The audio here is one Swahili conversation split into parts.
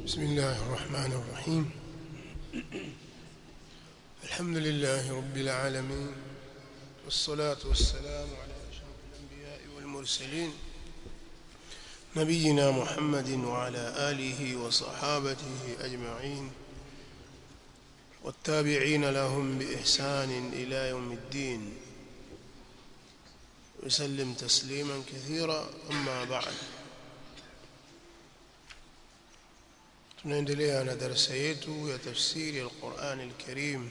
بسم الله الرحمن الرحيم الحمد لله رب العالمين والصلاة والسلام على أشرف الأنبياء والمرسلين نبينا محمد وعلى آله وصحابته أجمعين والتابعين لهم بإحسان إلى يوم الدين وسلم تسليما كثيرا أما بعد tunaendelea na darasa yetu ya tafsiri ya Qur'an al-Karim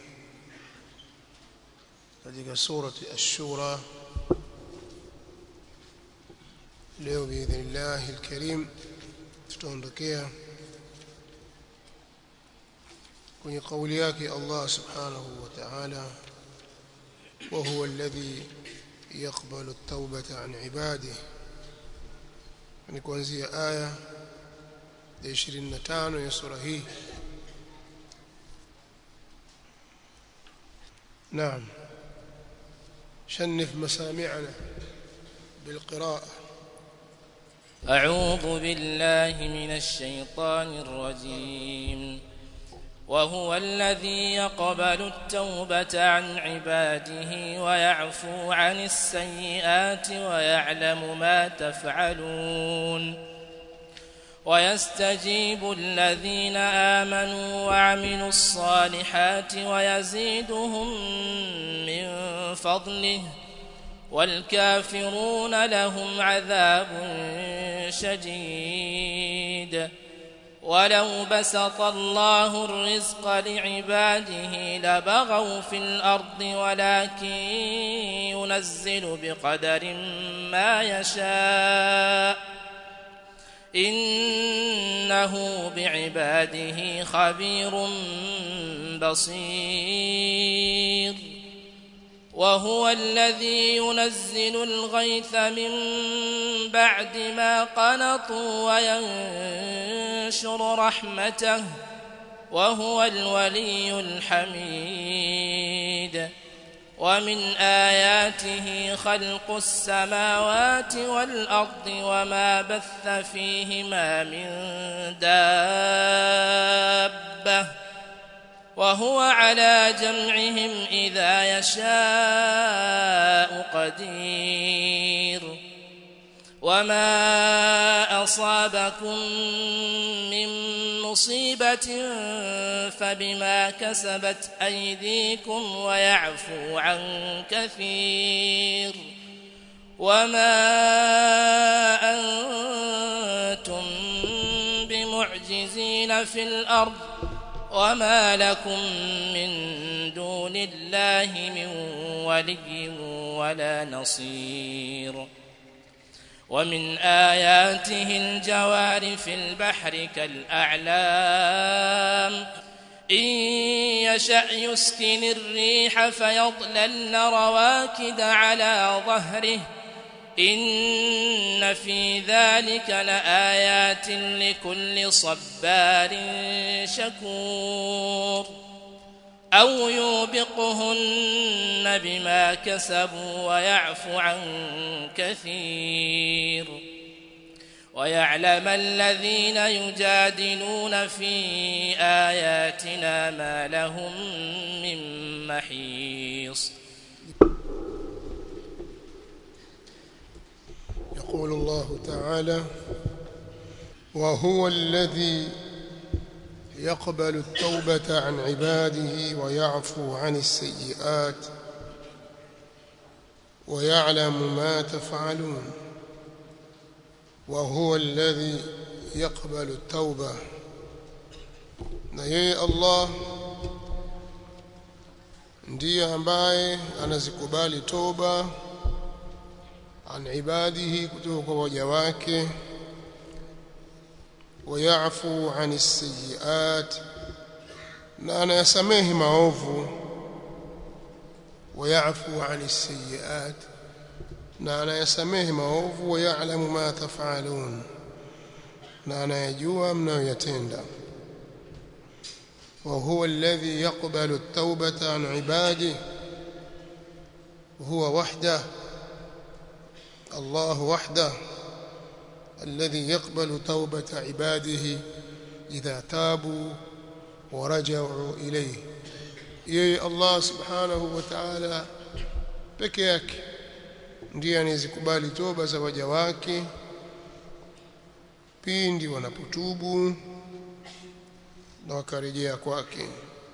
katika surati ash-Shura leo biidhnillah al-Karim tutaondokea kwenye kauli yake Allah subhanahu wa ta'ala wa huwa alladhi yaqbalu at-taubata an ibadihi ni kuanzia aya ya 25 ya sura hii نعم شنف مسامعنا بالقراءة أعوذ بالله من الشيطان الرجيم وهو الذي يقبل التوبة عن عباده ويعفو عن السيئات ويعلم ما تفعلون ويستجيب الذين آمنوا وعملوا الصالحات ويزيدهم من فضله والكافرون لهم عذاب شديد ولو بسط الله الرزق لعباده لبغوا في الأرض ولكن ينزل بقدر ما يشاء إنه بعباده خبير بصير وهو الذي ينزل الغيث من بعد ما قنطوا وينشر رحمته وهو الولي الحميد ومن آياته خلق السماوات والأرض وما بث فيهما من دابة وهو على جمعهم إذا يشاء قدير وما أصابكم من مصيبة فبما كسبت أيديكم ويعفو عن كثير وما أنتم بمعجزين في الأرض وما لكم من دون الله من ولي ولا نصير ومن آياته الجوار في البحر كالأعلام إن يشأ يسكن الريح فيضللن رواكد على ظهره إن في ذلك لآيات لكل صبار شكور أو يوبقهن بما كسبوا ويعفو عن كثير ويعلم الذين يجادلون في آياتنا ما لهم من محيص يقول الله تعالى وهو الذي يقبل التوبة عن عباده ويعفو عن السيئات ويعلم ما تفعلون وهو الذي يقبل التوبة na yeye Allah ndiye ambaye anazikubali toba an ibadihi kutoka kwa waja wake wayafu an sayyiat na anayasamehe maovu wayafu an sayyiat na anayasamehe maovu wayalamu ma tafalun na anayajua mnayoyatenda وهو الذي يقبل التوبة عن عباده هو وحده الله وحده الذي يقبل توبة عباده idha tabu wa raja'u ilayhi yeye Allah subhanahu wa ta'ala peke yake ndiye anayezikubali toba za waja wake pindi wanapotubu na wakarejea kwake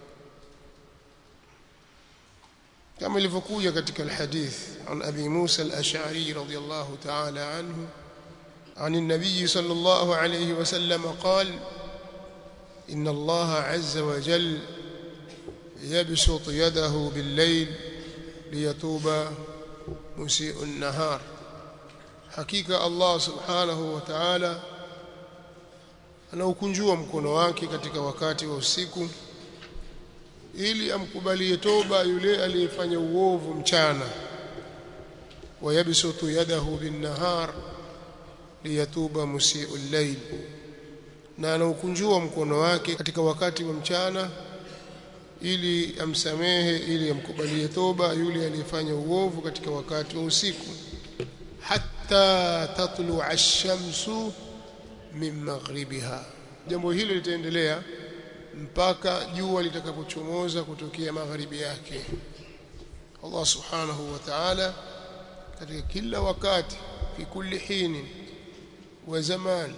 kama ilivyokuja katika alhadith an abi Musa al-Ash'ari radiyallahu ta'ala anhu عن النبي صلى الله عليه وسلم قال إن الله عز وجل يبسط يده بالليل ليتوب مسيء النهار حقيقة الله سبحانه وتعالى anaukunjua mkono wake katika wakati wa usiku ili amkubalie toba yule aliyefanya uovu mchana wayabsutu yadahu bin-nahar liyatuba musii'u al-layl na anaukunjua mkono wake katika wakati wa mchana ili amsamehe ili amkubalie toba yule aliyefanya uovu katika wakati wa usiku hatta tatlu'a ash-shamsu min maghribiha jambo hilo litaendelea mpaka jua litakapochomoza kutokea magharibi yake Allah subhanahu wa ta'ala katika kila wakati fi kulli hini wa zaman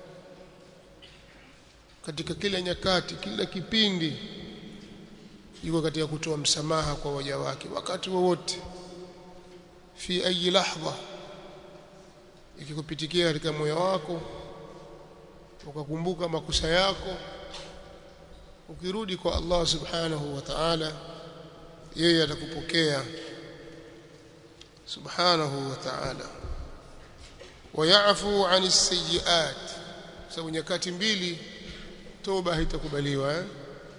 katika kila nyakati kila kipindi yuko katika kutoa msamaha kwa waja wake wakati wowote fi ayi lahdha ikikupitikia katika moyo wako ukakumbuka makosa yako ukirudi kwa Allah subhanahu wa ta'ala yeye atakupokea subhanahu wa ta'ala wayafu an as-sayyi'at sababu nyakati mbili toba haitakubaliwa eh?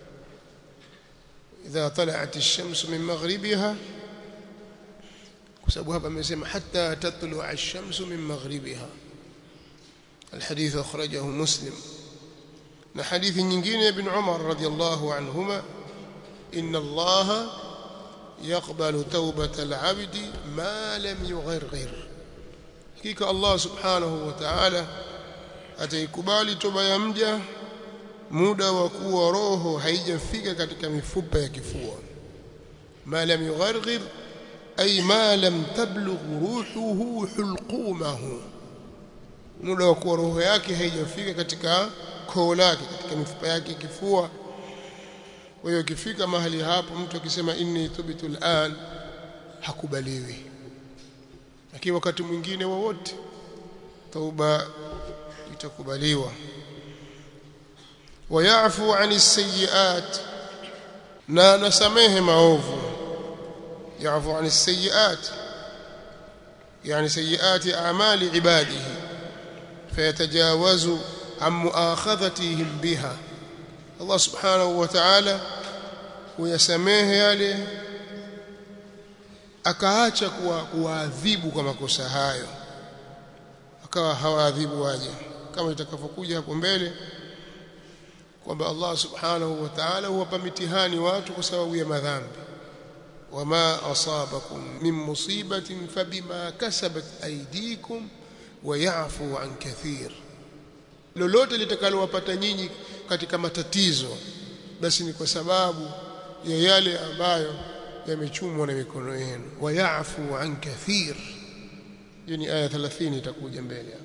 idha tala'at ash-shamsu min maghribiha kwa sababu hapa amesema hatta tatlu'a ash-shamsu min maghribiha الحديث أخرجه مسلم na hadithi nyingine ibn Umar radhiyallahu anhuma inna Allah yaqbalu tawbata al-'abdi ma lam yugharghir hakika Allah subhanahu wa ta'ala ataikubali toba ya mja muda wa kuwa roho haijafika katika mifupa ya kifua ma lam yugharghir ay ma lam tablugh ruhuhu hulqumahu muda wa kuwa roho yake haijafika katika koo lake katika mifupa yake kifua kwa hiyo ikifika mahali hapo mtu akisema inni tubitu al'an hakubaliwi lakini wakati mwingine wowote tauba itakubaliwa wayafu ani sayyiat na nasamehe maovu yafu ani sayyiat yani sayyiati a'mali ibadihi fayatajawazu عن مؤاخذتهم بها الله سبحانه وتعالى ويسميه yale akaacha kuwaadhibu kwa makosa hayo akawa hawaadhibu waje kama itakavyokuja hapo mbele kwamba Allah subhanahu wa ta'ala huwapa mitihani watu kwa sababu ya madhambi wama asabakum min musibatin fabima kasabat aydikum wa ya'fu an kathir lolote litakalowapata nyinyi katika matatizo basi ni kwa sababu ya yale ambayo yamechumwa na mikono yenu wayafu an kathir hiyo ni aya 30 itakuja mbele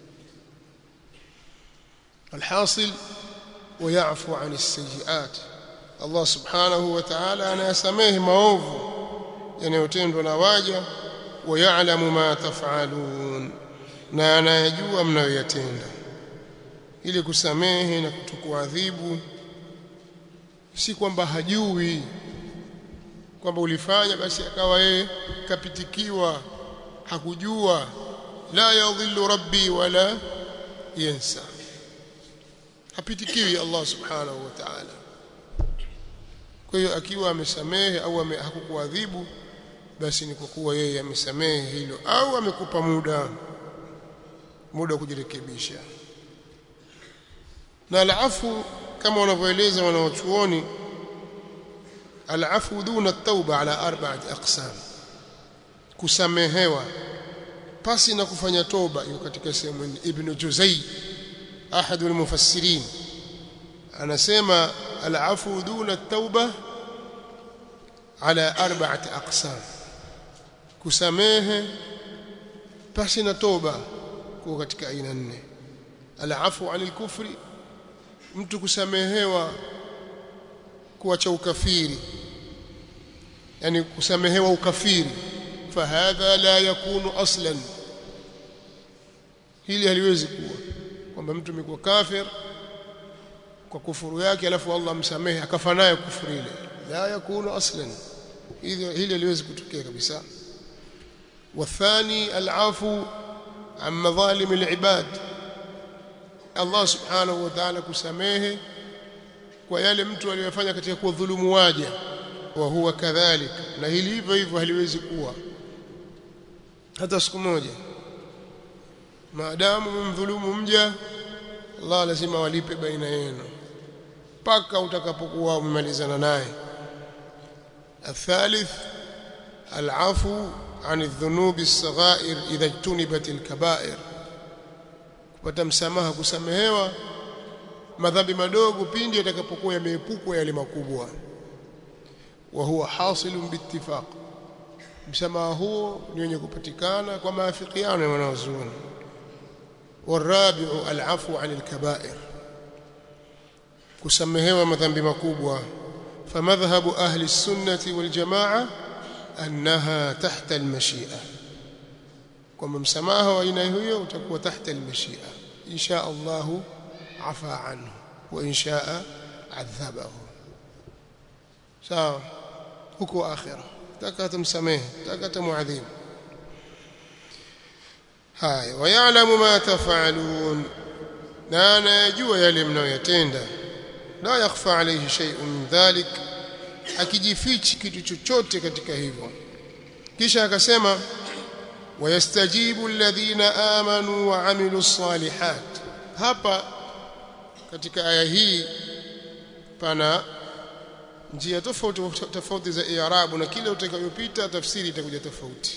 alhasil wayafu an as-sayyi'at Allah subhanahu wa ta'ala anayasamehe maovu yanayotendwa na waja wayalamu ma taf'alun na anayajua mnayoyatenda ili kusamehe na kutokuadhibu si kwamba hajui kwamba ulifanya basi akawa yeye kapitikiwa hakujua la yadhillu rabbi wala yansa hapitikiwi Allah subhanahu wa ta'ala kwa hiyo akiwa amesamehe au ame, hakukuadhibu basi ni kwa kuwa yeye amesamehe hilo au amekupa muda muda wa kujirekebisha na alafu kama wanavyoeleza wanaochuoni alafu duna at-tauba ala arba'ati aqsam kusamehewa pasi na kufanya toba iko katika sehemu ibn Juzay ahadu al-mufassirin anasema al-afu duna at-tauba ala arba'ati aqsam kusamehe pasi na toba kwa katika aina nne al-afu 'anil kufri mtu kusamehewa kuacha ukafiri yani kusamehewa ukafiri fahadha la yakunu aslan hili haliwezi kuwa kwamba mtu amekuwa kafir kwa kufuru yake alafu Allah msamehe akafa naye kufuru ile la yakunu aslan hili hili haliwezi kutokea kabisa والثاني العفو عن مظالم العباد Allah subhanahu wa ta'ala kusamehe kwa yale mtu aliyofanya katika kudhulumu waja wa huwa kadhalik na hili hivyo hivyo haliwezi kuwa hata siku moja maadamu mdhulumu mja Allah lazima walipe baina yenu mpaka utakapokuwa umemalizana naye الثالث العفو عن الذنوب الصغائر إذا اجتنبت الكبائر kupata msamaha kusamehewa madhambi madogo pindi yatakapokuwa yameepukwa yale makubwa wa huwa hasilun biittifaq msamaha huo ni wenye kupatikana kwa maafikiano ya wanazuoni والرابع العفو عن الكبائر kusamehewa madhambi makubwa فمذهب أهل السنة والجماعة أنها تحت المشيئة kwamba msamaha wa aina hiyo utakuwa tahta almashia insha Allah afa anhu wa insha adhabahu sawa huko akhira taka tumsamehe taka tumuadhibu haya wayalamu ma tafalun na anayajua yale mnayoyatenda la yakhfa alayhi shay'un min dhalik akijifichi kitu chochote katika hivyo kisha akasema ويستجيب الذين آمنوا وعملوا الصالحات hapa katika aya hii pana njia tofauti tofauti za i'rabu na kile utakayopita tafsiri itakuja tofauti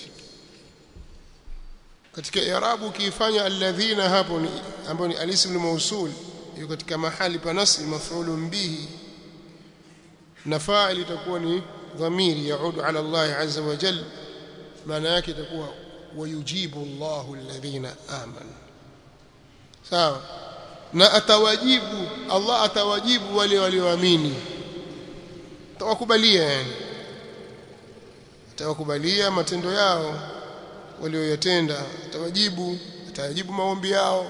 katika i'rabu ukiifanya alladhina hapo ni ambao ni alism mausul yuko katika mahali pa nasb maf'ulun bihi na fa'il itakuwa ni dhamiri yaudu ala Allah azza wa jalla maana yake itakuwa wayujibu Allahu alladhina amanu sawa na atawajibu Allah atawajibu wale walioamini atawakubalia yani atawakubalia matendo yao walioyatenda atawajibu atawajibu maombi yao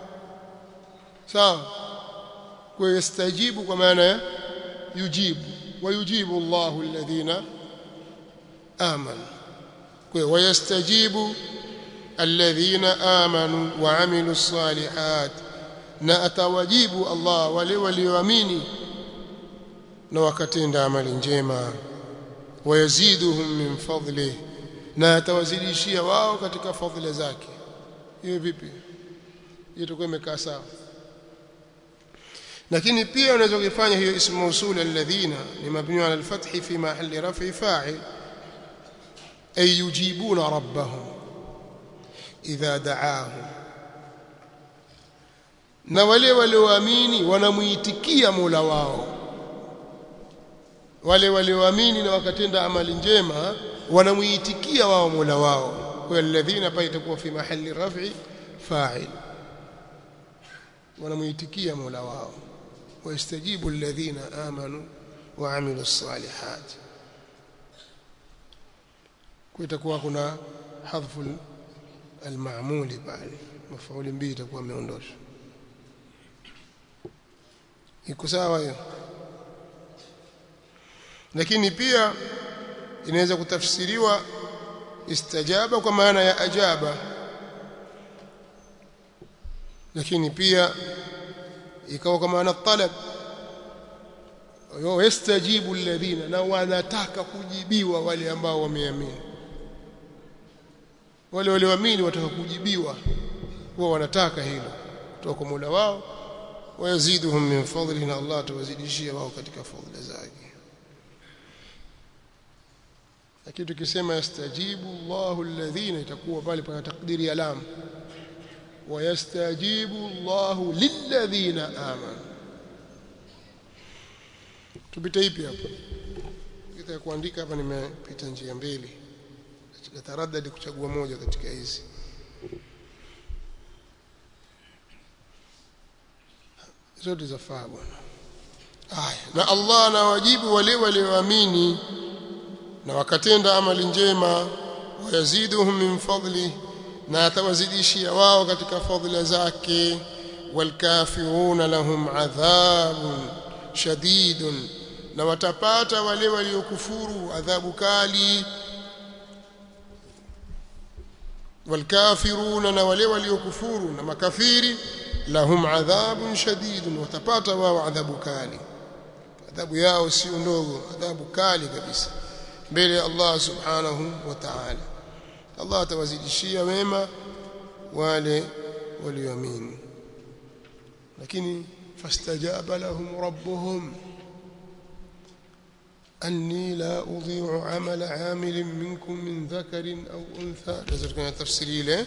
sawa kwa yastajibu kwa maana ya yujibu wayujibu Allahu alladhina amanu ويستجيب الذين آمنوا وعملوا الصالحات na atawajibu Allah wale walioamini na wakatenda amali njema wayaziduhum min fadli na atawazidishia wao katika fadhila zake hiyo vipi hiyo itakuwa imekaa sawa lakini pia unaweza kufanya hiyo ismu mausul alladhina ni mabni ala alfathi fi mahalli raf'i fa'il أي يجيبون ربهم إذا دعاهم na wale walioamini wanamuitikia Mola wao wale walioamini na wakatenda amali njema wanamuitikia wao Mola wao kwa alladhina pa itakuwa fi mahali raf'i fa'il wanamuitikia Mola wao wayastajibu alladhina amanu wa amilus salihat kutakuwa kuna hadhfu almaamuli pale mafauli mbili itakuwa imeondoshwa iko sawa hiyo lakini pia inaweza kutafsiriwa istajaba kwa maana ya ajaba lakini pia ikawa kwa maana talab yastajibu alladhina na wanataka kujibiwa wale ambao wameamini wale walioamini wataka kujibiwa wao wanataka hilo kutoka kwa Mola wao wayaziduhum min fadlihi na Allah atawazidishia wao katika fadhila zake lakini tukisema yastajibu Allahu alladhina itakuwa pale pana takdiri ya lam wayastajibu Allahu lilladhina amanu tupite ipi hapa kita kuandika hapa nimepita njia mbili nataradadi kuchagua moja katika hizi zote zafaa bwana aya na Allah anawajibu wale walioamini na wakatenda amali njema wayaziduhum min fadli na atawazidishia wao katika fadhila zake walkafiruna lahum adhabun shadidun na watapata wale waliokufuru adhabu kali walkafiruna na wale waliokufuru na makafiri lahum adhabun shadidun watapata wao adhabu kali adhabu yao sio ndogo adhabu kali kabisa mbele ya Allah subhanahu wa ta'ala Allah atawazidishia mema wale walioamini lakini fastajaba lahum rabbuhum أني لا أضيع عمل عامل منكم من ذكر أو أنثى لازم تفسيري له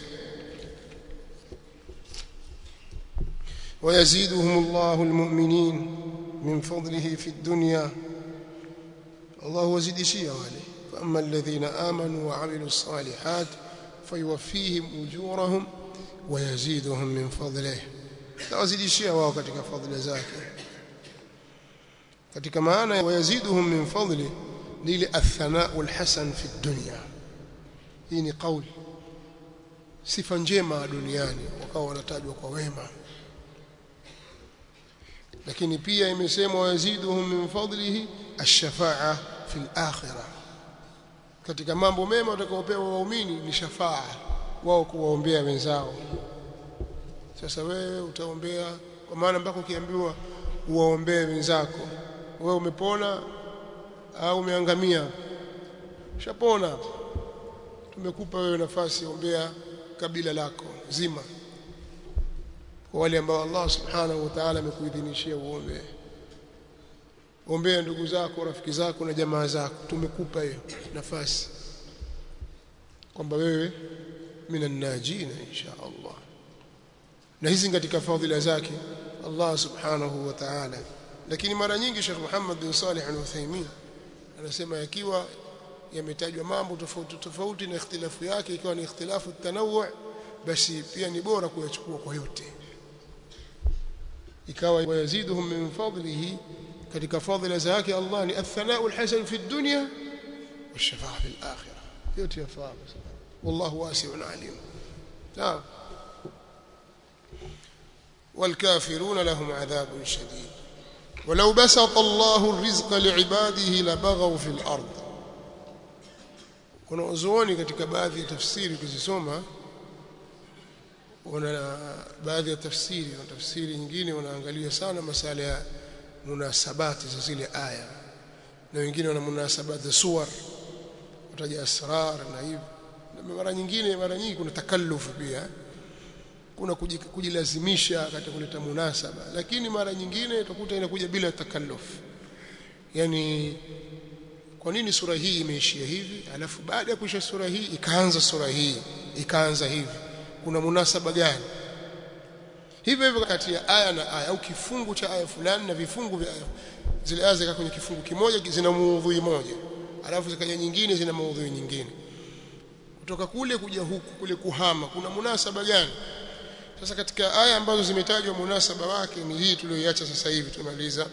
ويزيدهم الله المؤمنين من فضله في الدنيا الله وزيد شيء عليه فأما الذين آمنوا وعملوا الصالحات فيوفيهم أجورهم ويزيدهم من فضله لا وزيد شيء wao katika fadhila zake katika maana ya wayaziduhum min fadli ni ile athanau alhasan fi dunya hii ni kauli sifa njema duniani wakawa wanatajwa kwa wema lakini pia imesemwa wayaziduhum min fadlihi ash-shafa'a fi al-akhirah katika mambo mema watakaopewa waumini ni shafaa wao kuwaombea wenzao sasa wewe utaombea kwa maana mpaka ukiambiwa uwaombee wenzako wewe umepona au umeangamia shapona tumekupa wewe nafasi ombea kabila lako zima kwa wale ambao Allah subhanahu wa ta'ala amekuidhinishia uombe ombea ndugu zako rafiki zako na jamaa zako tumekupa hiyo nafasi kwamba wewe minan najina insha Allah na hizi katika fadhila zake Allah subhanahu wa ta'ala lakini mara nyingi Sheikh Muhammad bin Salih al-Uthaymeen anasema yakiwa yametajwa mambo tofauti tofauti na ikhtilafu yake ikiwa ni ikhtilafu tanawu basi pia ni bora kuyachukua kwa yote ikawa wayaziduhum min fadlihi katika fadhila zake Allah ni athanau alhasan fi dunya والشفاعه في الاخره yote yafaa والله واسع عليم نعم والكافرون لهم عذاب شديد ولو بسط الله الرزق لعباده لبغوا في الارض kuna uzuoni katika baadhi ya tafsiri ukizisoma wana baadhi ya tafsiri na tafsiri nyingine wanaangalia sana masala ya munasabati za zile aya na wengine wana munasabati za suwar wataja asrar na hivyo na mara nyingine mara nyingi kuna takallufu pia kuna kujilazimisha katika kuleta munasaba lakini mara nyingine utakuta inakuja bila takalluf yani kwa nini sura hii imeishia hivi alafu baada ya kuisha sura hii ikaanza sura hii ikaanza hivi kuna munasaba gani hivyo hivyo kati ya aya na aya au kifungu cha aya fulani na vifungu vya aya zile aya zika kwenye kifungu kimoja zina maudhui moja alafu zikaja nyingine zina maudhui nyingine kutoka kule kuja huku kule kuhama kuna munasaba gani sasa katika aya ambazo zimetajwa munasaba wake ni hii tuliyoiacha sasa hivi tumaliza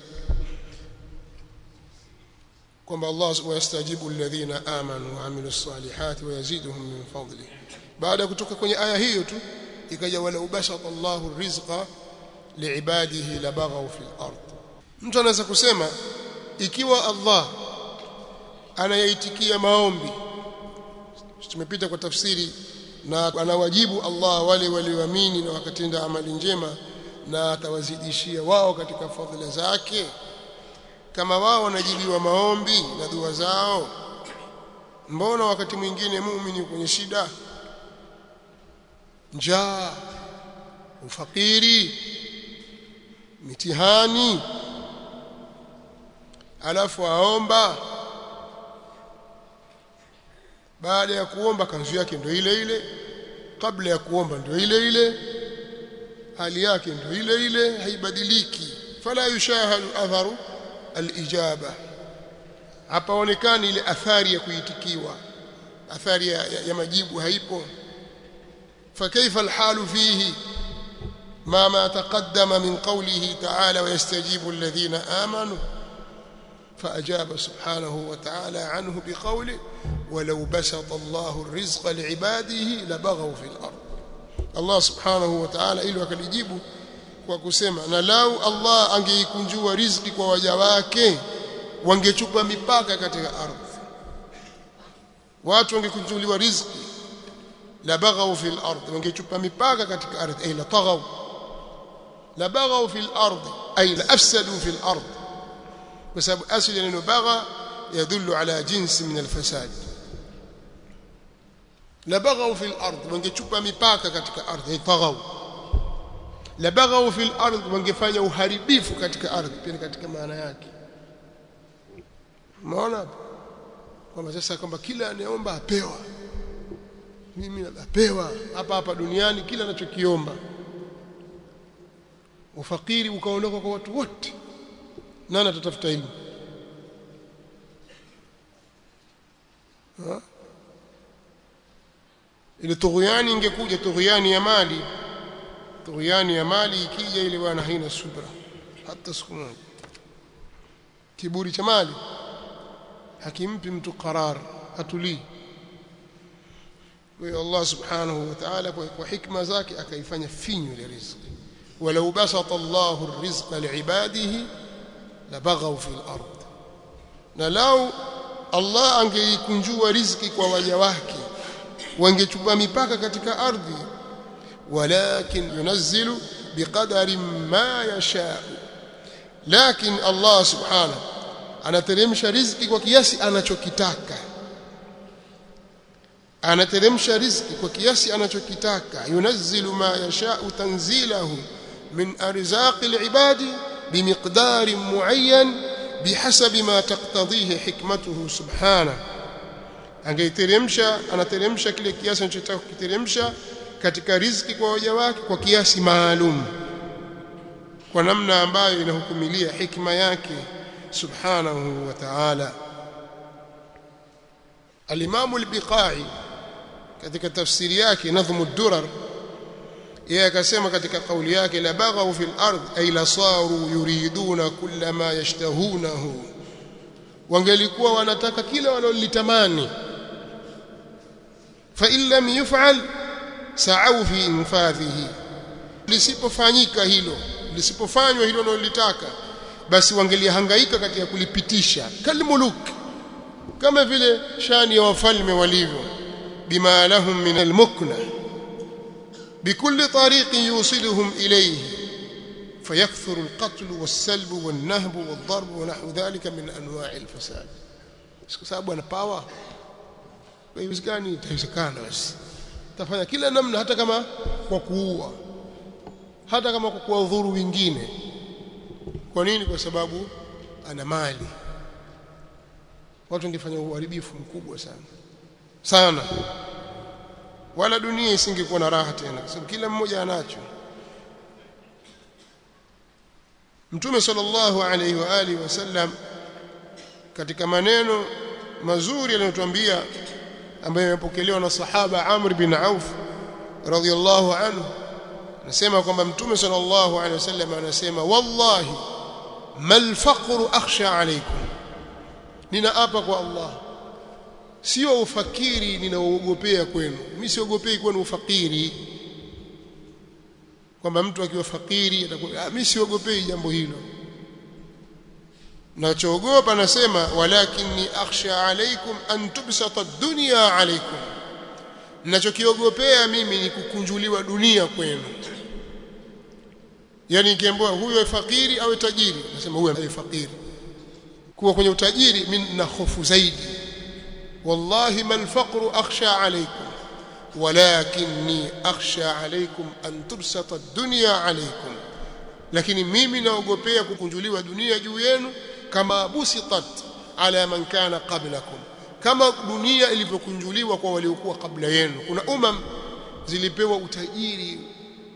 kwamba Allah wayastajibu alladhina amanu wa amilus salihati wayaziduhum min fadli baada ya kutoka kwenye aya hiyo tu ikaja wala ubashata Allahu rizqa liibadihi labaghaw fil ard mtu anaweza kusema ikiwa Allah anayaitikia maombi tumepita kwa tafsiri na anawajibu Allah wale walioamini na wakatenda amali njema na atawazidishia wao katika fadhila zake kama wao wanajibiwa maombi na dua zao mbona wakati mwingine muumini kwenye shida njaa ufakiri mitihani alafu aomba baada ya kuomba kanzu yake ndio ile ile kabla ya kuomba ndio ile ile hali yake ndio ile ile haibadiliki fala yushahadu atharu alijaba hapaonekani ile athari ya kuitikiwa athari ya, ya, ya majibu haipo فكيف الحال فيه ما ما تقدم من قوله تعالى ويستجيب الذين آمنوا فأجاب سبحانه وتعالى عنه بقوله ولو بسط الله الرزق لعباده لبغوا في الأرض الله سبحانه وتعالى ili wakalijibu kwa kusema na lau Allah angeikunjua riziki kwa waja wake wangechupa mipaka katika ardhi watu wangekunjuliwa riziki la baghaw fil ardh wangechupa mipaka katika ardhi ay la taghaw la baghaw fil ardh ay la afsadu fil ardh kwa sababu asili neno bagha yadullu ala jinsi min alfasad la baghaw fil ardh wangechupa mipaka katika ardhi ay taghaw la baghaw fil ardh wangefanya uharibifu katika ardhi pia katika maana yake umeona kwamba sasa kwamba kila anayeomba apewa mimi napewa hapa hapa duniani kila anachokiomba ufakiri ukaondoka kwa watu wote nani atatafuta elimu ile tughyani ingekuja tughyani ya mali tughyani ya mali ikija ile bwana haina subra hata siku moja kiburi cha mali hakimpi mtu qarar hatulii kwa Allah subhanahu wa ta'ala kwa hikma zake akaifanya finyu ile riziki walau basata Allahu ar-rizqa li'ibadihi labaghaw fil ard na lau Allah angeikunjua riziki kwa waja wake wangechukua mipaka katika ardhi walakin yunazzilu biqadari ma yasha lakin Allah subhanahu anateremsha riziki kwa kiasi anachokitaka anateremsha riziki kwa kiasi anachokitaka yunazzilu ma yashau tanzilahu min arzaqi alibadi bimiqdar muayyan bihasabi ma taqtadhihi hikmatuhu subhanahu angeiteremsha anateremsha kile kiasi anachotaka kukiteremsha katika riziki kwa waja wake kwa kiasi maalum kwa namna ambayo inahukumilia hikma yake subhanahu wa ta'ala al-Imam al-Biqai katika tafsiri yake nadhmu ad-durar yeye akasema katika kauli yake la baghaw fil ard ay la saru yuriduna kulla ma yashtahunahu wangelikuwa wanataka kila walolitamani fa in lam yuf'al sa'u fi infadhihi lisipofanyika hilo lisipofanywa hilo wanalolitaka basi wangelihangaika katika kulipitisha kalmuluk kama vile shani ya wafalme walivyo bima lahum min almukna بكل طريق يوصلهم إليه فيكثر القتل والسلب والنهب والضرب ونحو ذلك من أنواع الفساد sababu ana power haiwezekani itawezekana basi tafanya kila namna hata kama kwa kuua hata kama kwa kuwadhuru wengine kwa nini kwa sababu ana mali watu wangefanya uharibifu mkubwa sana sana wala dunia isingekuwa na raha tena kwa sababu kila mmoja anacho Mtume sallallahu alaihi wa alihi wasallam katika maneno mazuri aliyotuambia ambayo yamepokelewa na sahaba Amr bin Auf radhiyallahu anhu anasema kwamba Mtume sallallahu alaihi wasallam anasema wallahi mal faqru akhsha alaykum ninaapa kwa Allah sio ufakiri ninaoogopea kwenu mimi siogopei kwenu ufakiri kwamba mtu akiwa fakiri atakuwa mimi siogopei jambo hilo nachoogopa nasema walakinni akhsha alaykum an tubsata ad-dunya alaykum ninachokiogopea mimi ni kukunjuliwa dunia kwenu yani nikiambiwa huyo fakiri au tajiri nasema huyo ni fakiri kuwa kwenye utajiri mimi na hofu zaidi والله ما الفقر أخشى عليكم ولكني أخشى عليكم أن تبسط الدنيا عليكم lakini mimi naogopea kukunjuliwa dunia juu yenu kama busitat ala man kana qablakum kama dunia ilivyokunjuliwa kwa waliokuwa kabla yenu kuna umam zilipewa utajiri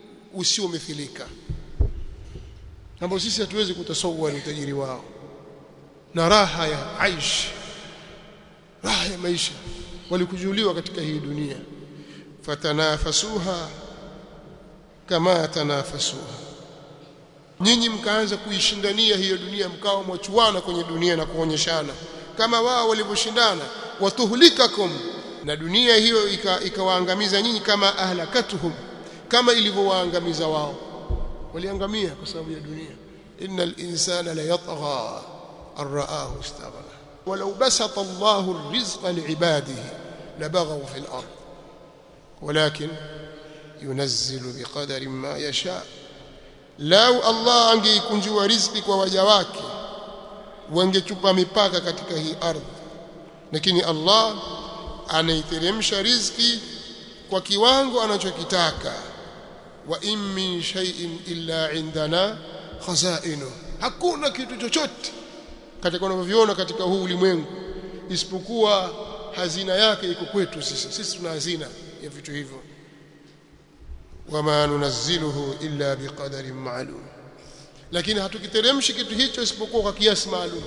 usiomithilika ambao sisi hatuwezi kutasawwa utajiri wao na raha ya aish raha ya maisha walikujuliwa katika hii dunia fatanafasuha kama tanafasuha nyinyi mkaanza kuishindania hiyo dunia mkawa mwachuana kwenye dunia na kuonyeshana kama wao walivyoshindana watuhlikakum na dunia hiyo ikawaangamiza ika nyinyi kama ahlakatuhum kama ilivyowaangamiza wao waliangamia kwa sababu ya dunia innal insana la yatgha arraahu istaghna walau basata Allahu arrizqa liibadihi labaghaw fil ard walakin yunazzilu biqadarin ma yasha lau Allah angeikunjua riziki kwa waja wake wangechupa mipaka katika hii ardhi lakini Allah anaiteremsha riziki kwa kiwango anachokitaka wa in min shay'in illa indana khazainu hakuna kitu chochote katika unavyoviona katika huu ulimwengu isipokuwa hazina yake iko kwetu sisi sisi tuna hazina ya vitu hivyo wama nunazziluhu illa biqadarin ma'lum lakini hatukiteremshi kitu hicho isipokuwa kwa kiasi maalum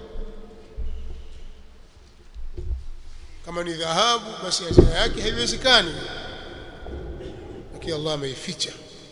kama ni dhahabu basi hazina yake haiwezekani lakini Allah ameificha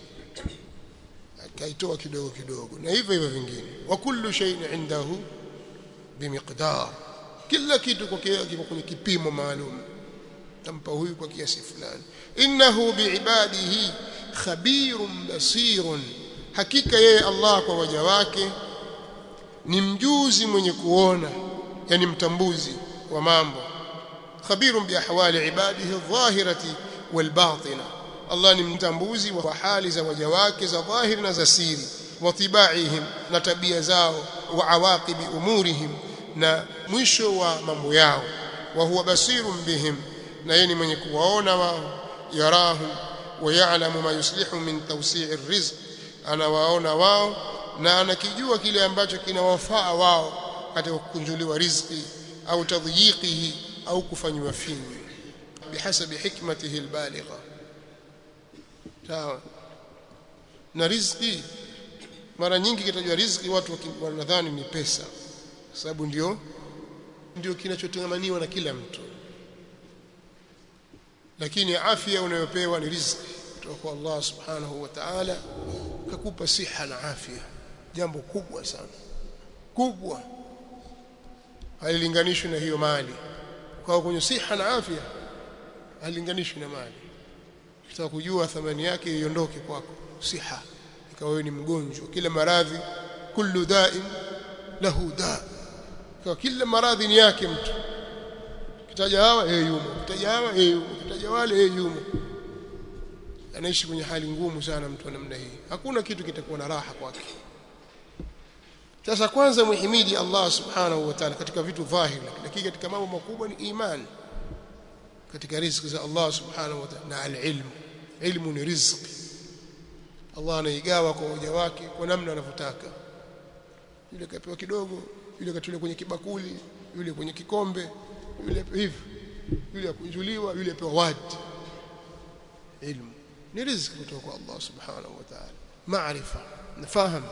akaitoa kidogo kidogo na hivyo hivyo vingine wa kullu shay'in indahu bimiqdar kila kitu kwa kiko kwenye kipimo maalum tampa huyu kwa kiasi fulani innahu biibadihi khabirun basirun hakika yeye Allah kwa waja wake ni mjuzi mwenye kuona yani mtambuzi wa mambo khabirun biahwali ibadihi adh-dhahirati wal-batina Allah ni mtambuzi wa hali za waja wake za dhahiri na za siri wa tibaihim na tabia zao wa awaqibi umurihim na mwisho wa mambo yao wa huwa basirun bihim na yeye ni mwenye kuwaona wao yarahum wa ya'lamu ma yuslihu min tawsi'i rizq anawaona wao na anakijua kile ambacho kinawafaa wao katika kukunjuliwa riziki au tadhiyiqihi au kufanywa finyu bihasabi hikmatihi albaligha sawa na riziki mara nyingi kitajwa riziki watu wanadhani ni pesa kwa sababu ndio ndio kinachotengamaniwa na kila mtu lakini afya unayopewa ni riziki kutoka kwa Allah subhanahu wa ta'ala kakupa siha na afya jambo kubwa sana kubwa halilinganishwi na hiyo mali kwa kwenye siha na afya halilinganishwi na mali ukitaka kujua thamani yake iondoke kwako siha ikawa wewe ni mgonjwa kila maradhi kullu da'in lahu da kwa kila maradhi ni yake mtu kitaja hawa yeye yumo kitaja hawa yeye yumo kitaja wale yeye yumo anaishi kwenye hali ngumu sana mtu wa namna hii hakuna kitu kitakuwa na raha kwake sasa kwanza muhimidi Allah subhanahu wa ta'ala katika vitu dhahiri lakini katika mambo makubwa ni imani katika riziki za Allah subhanahu wa ta'ala na al-ilm ilmu ni riziki Allah anaigawa kwa waja wake kwa namna anavyotaka yule kapewa kidogo yule katulia kwenye kibakuli yule kwenye kikombe yule hivi yule akunjuliwa yule apewa wadi ilmu ni riziki kutoka kwa Allah subhanahu wa ta'ala maarifa nafahamu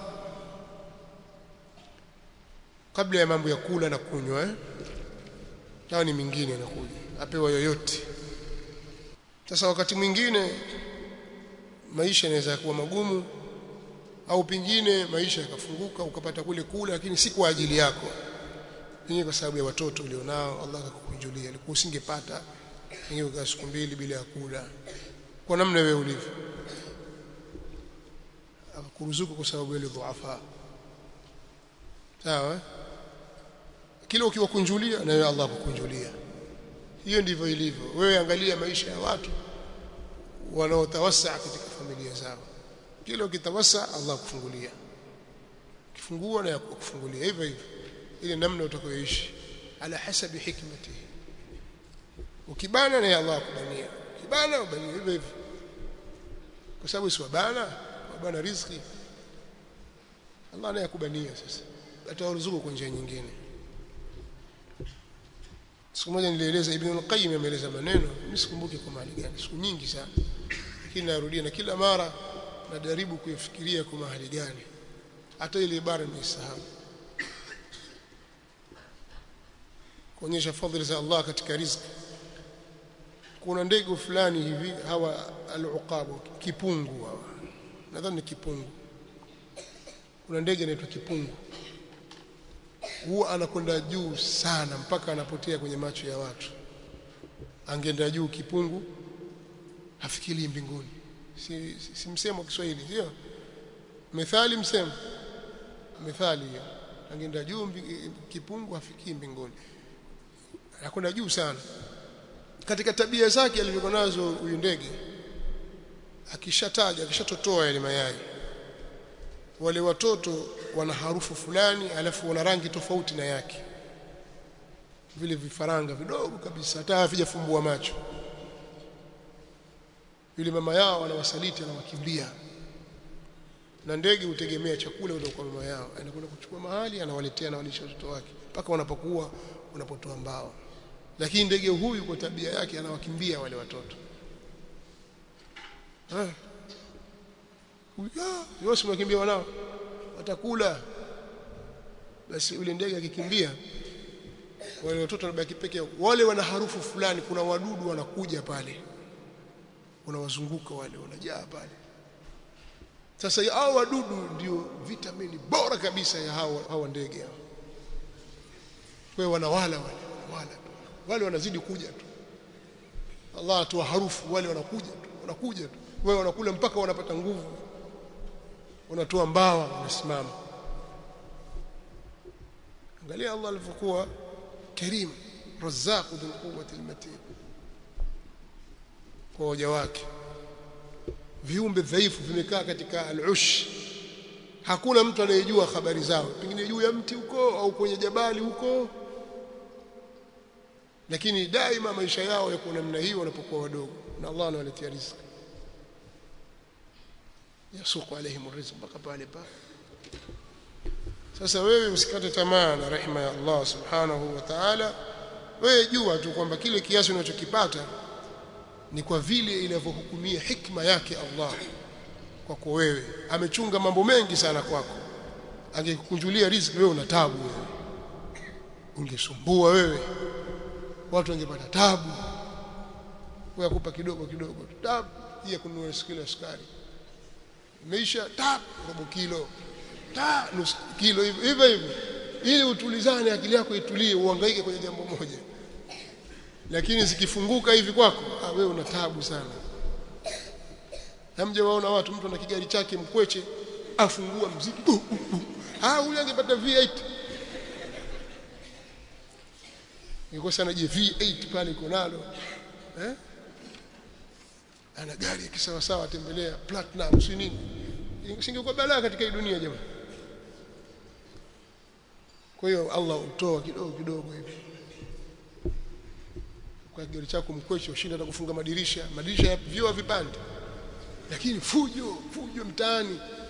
kabla ya mambo ya kula na kunywa eh hayo ni mingine inakuja apewa yoyote sasa wakati mwingine maisha yanaweza kuwa magumu au pengine maisha yakafunguka ukapata kule kula lakini si kwa ajili yako pengine kwa sababu ya watoto ulionao Allah akakukunjulia ilikuwa usingepata pengine ukaa siku mbili bila ya kula kwa namna wewe ulivyo akakuruzuku kwa sababu ile dhuafa sawa kile ukiwakunjulia na wewe Allah akukunjulia hiyo ndivyo ilivyo wewe angalia maisha ya watu wanaotawasa katika familia zao kile ukitawasa Allah kufungulia kifungua na kufungulia hivyo hivyo ile namna utakayoishi ala hasabi hikmatihi ukibana na Allah akubania kibana ubania hivyo hivyo kwa sababu si wabana wabana riziki Allah naye akubania sasa atawaruzuku kwa njia nyingine siku moja nilieleza Ibn al-Qayyim ameeleza maneno mimi sikumbuki kwa mahali gani siku nyingi sana lakini narudia na kila mara najaribu kuifikiria kwa mahali gani hata ile ibara nimesahau kuonyesha fadhila za Allah katika riziki kuna ndege fulani hivi hawa al-uqabu kipungu hawa nadhani ni kipungu kuna ndege anaitwa kipungu huwa anakwenda juu sana mpaka anapotea kwenye macho ya watu angeenda juu kipungu hafikiri mbinguni si, si, si msemo wa Kiswahili sio methali msemo methali hiyo angeenda juu mbi- kipungu hafikii mbinguni anakwenda juu sana katika tabia zake alivyokuwa nazo huyu ndege akishataga akishatotoa yale mayai wale watoto wana harufu fulani alafu wana rangi tofauti na yake vile vifaranga vidogo kabisa hata havijafumbua macho yule mama yao anawasaliti anawakimbia na ndege hutegemea chakula kutoka kwa mama yao anakwenda kuchukua mahali anawaletea na walisha watoto wake mpaka wanapokuwa unapotoa mbao lakini ndege huyu kwa tabia yake anawakimbia wale watoto eh huyo si mwakimbia wanao watakula basi yule ndege akikimbia wale watoto wanabaki peke yao wale wana harufu fulani kuna wadudu wanakuja pale unawazunguka wale wanajaa pale sasa hao wadudu ndio vitamini bora kabisa ya hao hao ndege hao kwa hiyo wanawala wale wanawala tu wale wanazidi kuja tu Allah atoa harufu wale wanakuja tu wanakuja tu wewe wanakula mpaka wanapata nguvu wanatoa mbawa wanasimama angalia Allah alivyokuwa karim razzaq dhul quwwati almatin kwa waja wake viumbe dhaifu vimekaa katika al-ush hakuna mtu anayejua habari zao pengine juu ya mti huko au kwenye jabali huko lakini daima maisha yao yako namna hiyo wanapokuwa wadogo na Allah anawaletea riziki yasuku alaihim rizq mpaka pale pale sasa wewe usikate tamaa na rehema ya Allah subhanahu wa ta'ala wewe jua tu kwamba kile kiasi unachokipata ni kwa vile inavyohukumia hikma yake Allah kwako wewe amechunga mambo mengi sana kwako angekukunjulia riziki wewe una tabu wewe ungesumbua wewe watu wangepata tabu wewe akupa kidogo kidogo tabu ya kununua kilo sukari imeisha tap robo kilo ta nusu kilo hivyo hivyo hivyo ili utulizane akili yako itulie uhangaike kwenye jambo moja lakini zikifunguka hivi kwako ah wewe una taabu sana hamja waona watu mtu ana kigari chake mkweche afungua mziki uh, uh, uh. ah huyu angepata V8 nikosa na je V8 pale iko nalo eh ana gari ya kisawa sawa tembelea platinum si nini singekuwa balaa katika hii dunia jamani kwa hiyo Allah utoa kidogo kidogo hivi kwa gari chako mkweche ushinda hata kufunga madirisha madirisha ya vioo vipande lakini fujo fujo mtaani